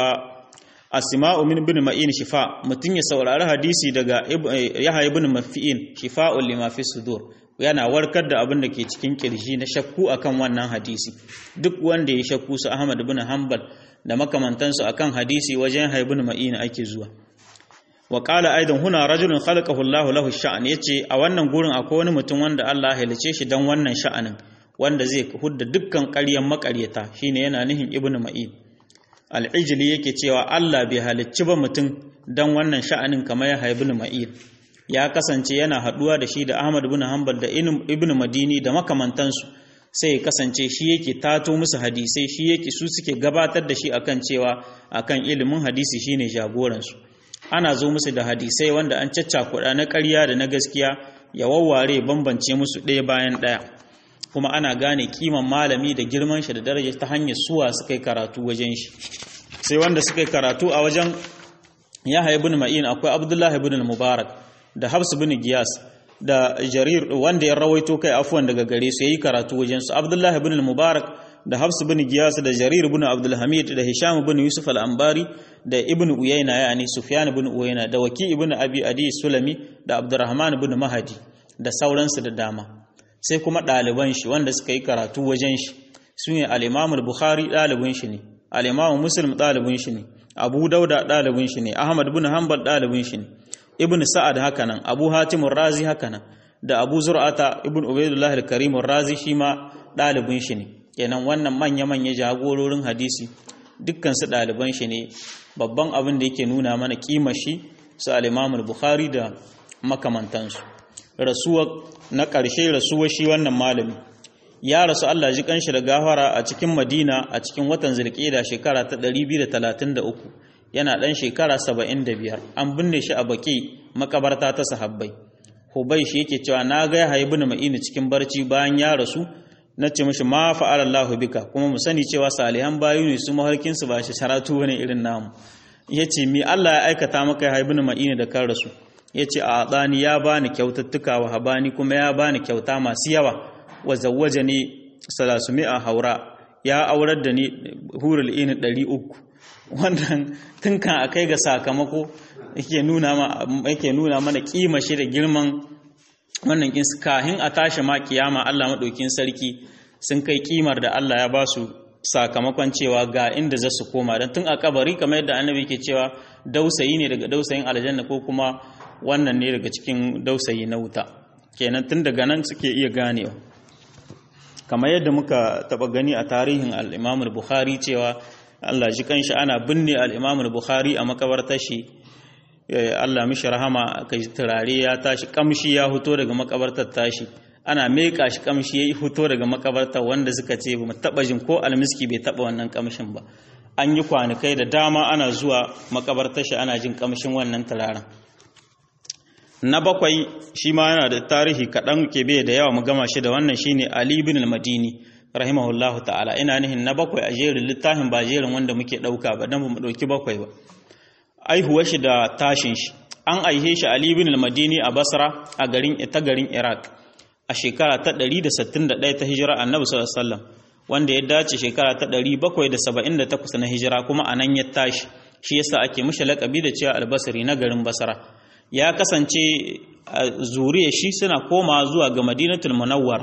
asma'u min ibn ma'in shifa mutun ya saurari hadisi daga yahya ibn mafi'in shifa'un lima fi sudur yana warkar da abin da ke cikin kirji na shakku akan wannan hadisi duk wanda ya shakku su ahmad ibn hanbal da makamantansu akan hadisi wajen haibun ma'ina ake zuwa wa qala aidan huna rajulun khalaqahu Allahu lahu sha'an yace a wannan gurin akwai wani mutum wanda Allah ya halice shi dan wannan sha'anin wanda zai hudda dukkan ƙaryan makaryata shine yana nihin ibnu ma'in al-ijli yake cewa Allah bai halicci ba mutum dan wannan sha'anin kamar ya haibun ma'in ya kasance yana haduwa da shi da Ahmad ibn Hanbal da ibnu Madini da makamantansu sai ya kasance shi yake tato musu hadisai shi yake su suke gabatar da shi akan cewa akan ilimin hadisi shine jagoransu ana zo musu da hadisai wanda an caccakuɗa na ƙarya da na gaskiya ya wawware bambance musu ɗaya bayan ɗaya kuma ana gane kiman malami da girman shi da daraja ta hanyar suwa suka yi karatu wajen shi sai wanda suka yi karatu a wajen Yahya ibn Ma'in akwai Abdullah ibn Mubarak da Hafs ibn Giyas da jarir wanda ya rawaito kai afuwan daga gare su yayi karatu wajen su Abdullah ibn al-Mubarak da Hafs ibn Giyas da Jarir ibn Abdul Hamid da Hisham ibn Yusuf al-Ambari da Ibn Uyayna yani Sufyan ibn Uyayna da Waki ibn Abi Adi Sulami da Abdurrahman ibn Mahdi da sauransu da dama sai kuma ɗaliban shi wanda suka yi karatu wajen shi su ne al-Imam al-Bukhari ɗalibin shi ne al-Imam Muslim ɗalibin shi ne Abu Dauda ɗalibin shi ne Ahmad ibn Hanbal ɗalibin shi ne ibn sa'ad hakanan abu hatim razi hakanan da abu zur'ata ibn ubaidullah al-karim razi shi ma dalibin shi ne kenan wannan manya manya jagororin hadisi dukkan su daliban shi ne babban abin da yake nuna mana kima shi su al-imam al-bukhari da makamantansu rasuwa na ƙarshe rasuwa shi wannan malami ya rasu Allah ji kanshi da gafara a cikin Madina a cikin watan Zulqa'da shekara ta 233 yana ɗan shekara saba'in da biyar an binne shi a baƙi makabarta ta sahabbai hubai shi yake cewa na ga ya haibu na ma'ini cikin barci bayan ya rasu na ce mashi ma fa'ala Allahu bika kuma mu sani cewa salihan bayu ne su maharkinsu ba shi sharatu wani irin namu ya ce mi Allah ya aikata maka ya haibu na ma'ini da kan rasu ya ce a tsani ya bani kyautattuka wa habani kuma ya bani kyauta masu yawa wa zawwaja ni salasumi a haura ya aurar da ni hurul ini ɗari uku wannan tun kan a kai ga sakamako yake nuna mana kima shi da girman wannan kin kahin a tashi ma kiyama Allah maɗaukin sarki sun kai kimar da Allah ya ba su sakamakon cewa ga inda za su koma don tun a kabari kamar yadda annabi ke cewa dausayi ne daga dausayin aljanna ko kuma wannan ne daga cikin dausayi na wuta kenan tun daga nan suke iya ganewa kamar yadda muka taba gani a tarihin al-Imam bukhari cewa Allah ji kanshi ana binne al-Imam bukhari a makabartar shi Allah mishi rahama kai turare ya tashi kamshi ya fito daga makabartar tashi ana meka shi kamshi ya fito daga makabartar wanda suka ce ba mu taba jin ko almiski bai taba wannan kamshin ba an yi kwanakai da dama ana zuwa makabartar shi ana jin kamshin wannan turaren na bakwai shi ma yana da tarihi kaɗan ke bai da yawa mu gama shi da wannan shine Ali bin al-Madini rahimahullahu ta'ala ina nihin na bakwai a jerin littafin ba jerin wanda muke ɗauka ba dan mu ɗauki bakwai ba aihuwar shi da tashin shi an aihe shi Ali bin al-Madini a Basra a garin ta garin Iraq a shekara ta 161 ta hijira Annabi sallallahu alaihi wasallam wanda ya dace shekara ta 778 na hijira kuma anan ya tashi shi yasa ake mishi laƙabi da cewa al-Basri na garin Basra ya kasance zuriya shi suna koma zuwa ga madinatul munawwara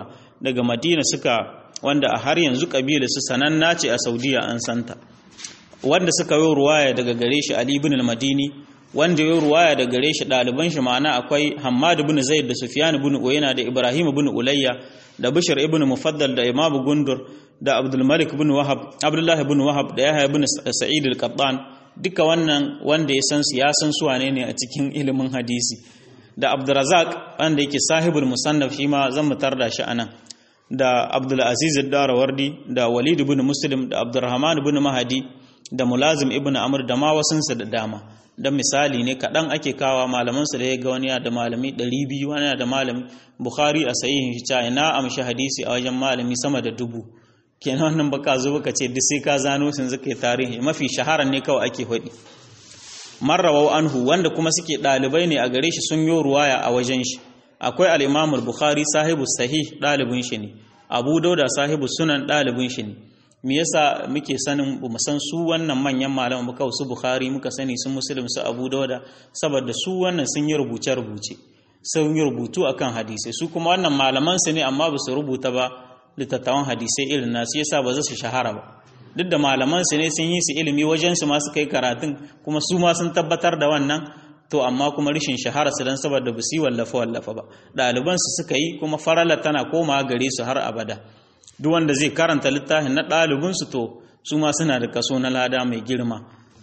daga madina suka wanda a har yanzu kabila su sananna ce a saudiya an santa wanda suka yi ruwaya daga gare shi ali ibn al-madini wanda ya ruwaya daga gare shi ɗaliban shi ma'ana akwai hammad ibn zaid da sufyan ibn uyayna da ibrahim ibn ulayya da bishr ibn mufaddal da imam gundur da abdul malik ibn wahab abdullah ibn wahab da yahya ibn sa'id al-qattan duka wannan wanda ya san su ya san su wane ne a cikin ilimin hadisi da abdurrazak wanda yake sahibul musannaf shi ma zan mutar da shi anan da abdul aziz ad-darawardi da walid ibn muslim da abdurrahman ibn mahdi da mulazim ibn amr da ma wasunsa da dama dan misali ne kaɗan ake kawa malamansu da ya ga wani da malami 200 wani da malami bukhari a sahihin shi ta na amshi hadisi a wajen malami sama da dubu kenan wannan baka zo baka ce duk sai ka zano sun zaka yi tarihi mafi shahara ne kawai ake faɗi marrawau anhu wanda kuma suke ɗalibai ne a gare shi sun yi ruwaya a wajen shi akwai al-imam al-bukhari sahibu sahih ɗalibin shi ne abu dauda sahibu sunan ɗalibin shi ne me yasa muke sanin mu san su wannan manyan malaman muka su bukhari muka sani sun muslim su abu dauda saboda su wannan sun yi rubuce rubuce sun yi rubutu akan hadisi su kuma wannan malaman su ne amma ba su rubuta ba litattawan hadisai irin nasu yasa ba za su shahara ba duk da malaman su ne sun yi su ilimi wajen su ma su kai karatun kuma su ma sun tabbatar da wannan to amma kuma rishin shahara su dan saboda ba su yi wallafa wallafa ba ɗaliban su suka yi kuma farala tana komawa gare su har abada duk wanda zai karanta littafin na ɗalibinsu to su ma suna da kaso na lada mai girma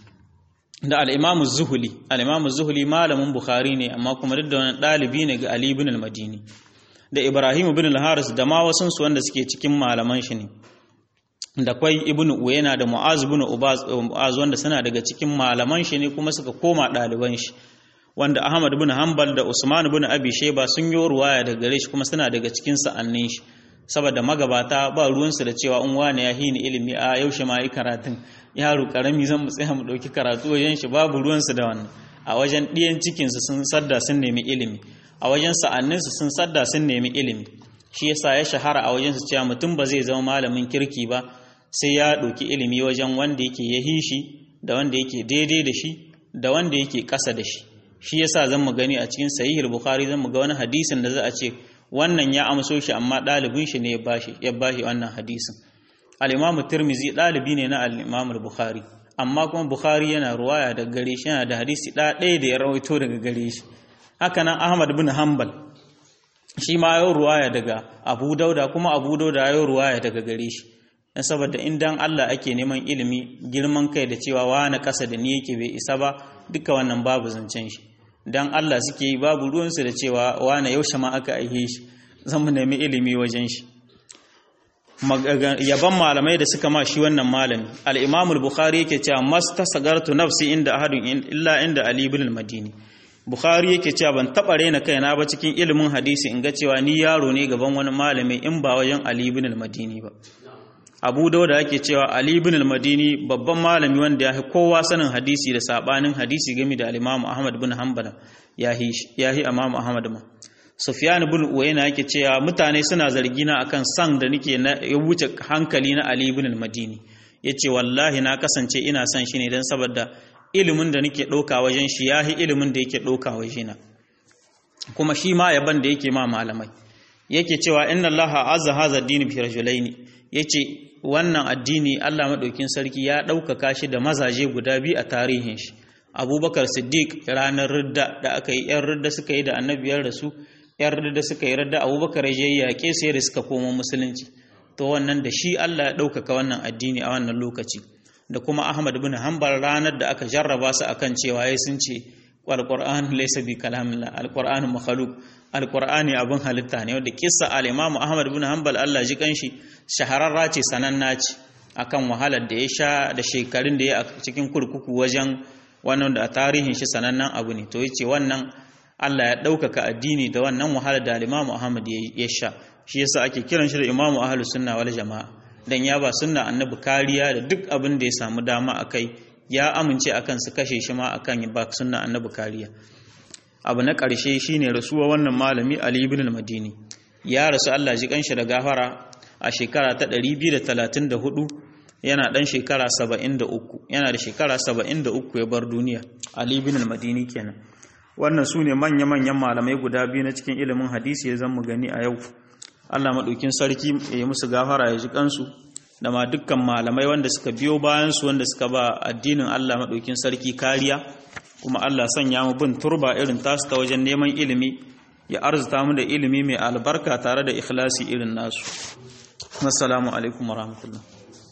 da al'imamu zuhuli al'imamu zuhuli malamin bukhari ne amma kuma duk da wani ɗalibi ne ga ali ibn al-madini da ibrahim ibn al-haris da ma wasunsu wanda suke cikin malaman shi ne da kwai ibn uyena da mu'az ibn ubaz wanda suna daga cikin malaman shi ne kuma suka koma ɗaliban shi wanda ahmad ibn hanbal da usman ibn abi shayba sun yi ruwaya daga gare shi kuma suna daga cikin sa'annin shi saboda magabata ba ruwansu da cewa in wane ya hini ilimi a yaushe ma yi karatun yaro karami zan mu tsaya mu ɗauki karatu wajen shi babu ruwansu da wannan a wajen ɗiyan cikinsu sun sadda sun nemi ilimi a wajen sa'anninsu sun sadda sun nemi ilimi shi yasa ya shahara a wajen su cewa mutum ba zai zama malamin kirki ba sai ya ɗauki ilimi wajen wanda yake ya shi da wanda yake daidai da shi da wanda yake ƙasa da shi shi yasa zan mu gani a cikin sahihul bukhari zan mu ga wani hadisin da za a ce wannan ya amso shi amma ɗalibin shi ne ya bashi ya bashi wannan hadisin al-imam tirmizi ɗalibi ne na al-imam bukhari amma kuma bukhari yana ruwaya daga gare shi yana da hadisi ɗaya da ya rawaito daga gare shi haka nan ahmad bin hanbal shi ma ya ruwaya daga abu dauda kuma abu dauda ya ruwaya daga gare shi dan saboda in dan Allah ake neman ilimi girman kai da cewa wani ƙasa da ni yake bai isa ba duka wannan babu zancen shi dan Allah suke yi babu ruwansu da cewa wane yaushe ma aka aihe shi zan mu nemi ilimi wajen shi yaban malamai da suka ma shi wannan malami al-Imam al-Bukhari yake cewa mastasagartu nafsi inda ahadun illa inda Ali ibn al-Madini Bukhari yake cewa ban taba rena kaina ba cikin ilimin hadisi in ga cewa ni yaro ne gaban wani malami in ba wajen Ali ibn al-Madini ba Abu Dawud yake cewa Ali ibn al-Madini babban malami wanda ya kowa sanin hadisi da sabanin hadisi game da al-Imam Ahmad ibn Hanbal yahi yahi Imam Ahmad ma Sufyan ibn Uyayna yake cewa mutane suna zargi na akan san da nake na ya wuce hankali na Ali ibn al-Madini yace wallahi na kasance ina son shi ne dan saboda ilimin da nake ɗauka wajen shi yahi ilimin da yake ɗauka wajena kuma shi ma yaban da yake ma malamai yake cewa inna allaha azza hadha ad-din bi rajulaini yace wannan addini Allah madaukin sarki ya ɗaukaka shi da mazaje guda biyu a tarihin shi Abubakar Siddiq ranar ridda da aka yi yan ridda suka yi da annabiyar da su yan ridda suka yi ridda Abubakar ya yaƙe sai da suka koma musulunci to wannan da shi Allah ya ɗaukaka wannan addini a wannan lokaci da kuma Ahmad bin Hanbal ranar da aka jarraba su akan cewa yayi sun ce alquran laysa bi kalamillah alquran makhluq alqur'ani abin halitta ne wanda kissa al-Imam Ahmad bin Hanbal Allah ji kanshi shahararra ce sananna ce akan wahalar da ya sha da shekarun da ya a cikin kurkuku wajen wannan da a tarihin shi sanannen abu ne to yace wannan Allah ya ɗaukaka addini da wannan wahalar da al-Imam Ahmad ya sha shi yasa ake kiran shi da Imam Ahlus Sunna wal Jama'a dan ya ba sunna annabi kariya da duk abin da ya samu dama akai ya amince akan su kashe shi ma akan ya ba sunna annabi kariya abu na ƙarshe shine rasuwa wannan malami Ali ibn al-Madini ya rasu Allah ji kanshi da gafara a shekara ta 234 yana dan shekara 73 yana da shekara 73 ya bar duniya Ali ibn al-Madini kenan wannan sune manya-manyan malamai guda biyu na cikin ilimin hadisi ya zan mu gani a yau Allah maɗaukin sarki ya musu gafara ya ji kansu da ma dukkan malamai wanda suka biyo bayan su wanda suka ba addinin Allah maɗaukin sarki kariya kuma Allah sanya mu bin turba irin tasu ta wajen neman ilimi ya arzuta mu da ilimi mai albarka tare da ikhlasi irin nasu assalamu alaikum warahmatullahi